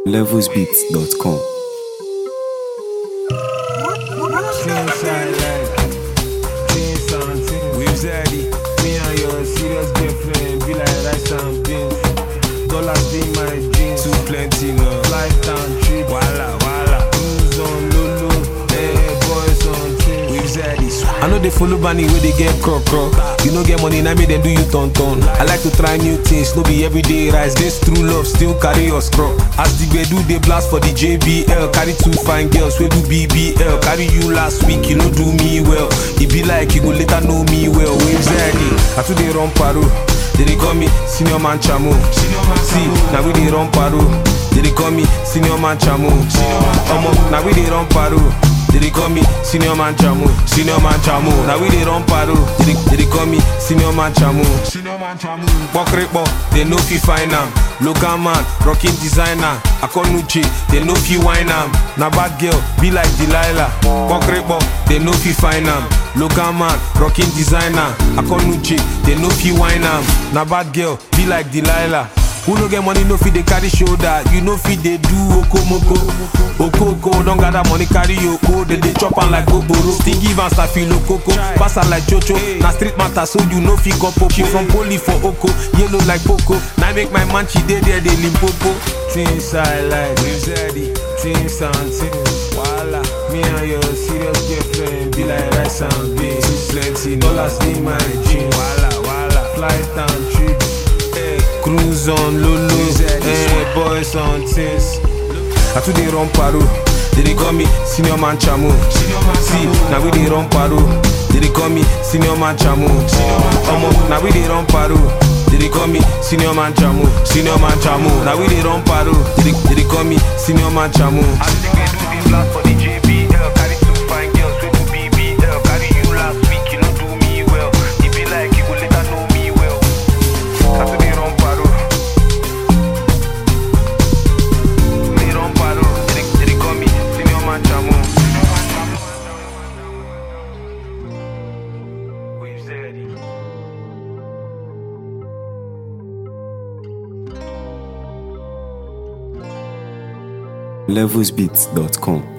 levelsbeats.com. Inside like things and things. We've said it. Me and your serious girlfriend be like rice and beans. Dollars be my jeans. Too plenty no. Flight and trip. Wala wala. Cruise on Lulu. Hey boys on things. We've said it. I know they follow Bunny where they get croc croc. You know get money, now me then do you ton ton. I like to try new things, no be everyday rise. This true love still carry your scrub. As the do they blast for the JBL. Carry two fine girls, we do BBL. Carry you last week, you know do me well. It be like you go later know me well. Waves early, I too they run paro. They dey call me senior man chamo. See, now we dey run paro. They dey call me senior man chamo. Omo, now we dey run paro. They dey call me senior man chamo, senior man chamo. Now we dey run paro. They dey, they dey call me senior man chamo. Senior man chamu. Pokrepo, they no fi find am. Local man, rocking designer. Akonuche, they no fi wine am. Na bad girl, be like Delilah. Pokrepo, they no fi find am. Local man, rocking designer. Akonuche, they no fi wine am. Na bad girl, be like Delilah. Who no get money no fit dey carry shoulder. You no fit dey do okomoko. Okoko don gather money carry oko. They dey chop am like goboro. Still give am stafilo koko. Pass her like chocho. Na street matter so you no fit go popo. She from poli for oko. Yellow like poco. Now make my man she dey there dey limpopo. Things I like. We've said it. Things and things. Wala. Me and your serious girlfriend be like rice and beans. Too plenty. Dollars in my jeans. Wala wala. Flight and trips. Hey. Cruise on Lulu. Hey, boys on things. I too dey run paro. They dey call me senior man chamo. See, now we dey run paro. They dey call me senior man chamo. Omo, now we dey run paro. They dey call me senior man chamo, senior man chamo. Now we dey run paro. They dey, they dey call me senior man chamo. I think they do the blast for the JBL. Carry two fine girls, we do BBL. Carry you last week, you no do me well. It be like you go later know me well. I too dey run paro. They run paro. They dey, they dey call me senior man chamo. We've said it. levelsbeats.com.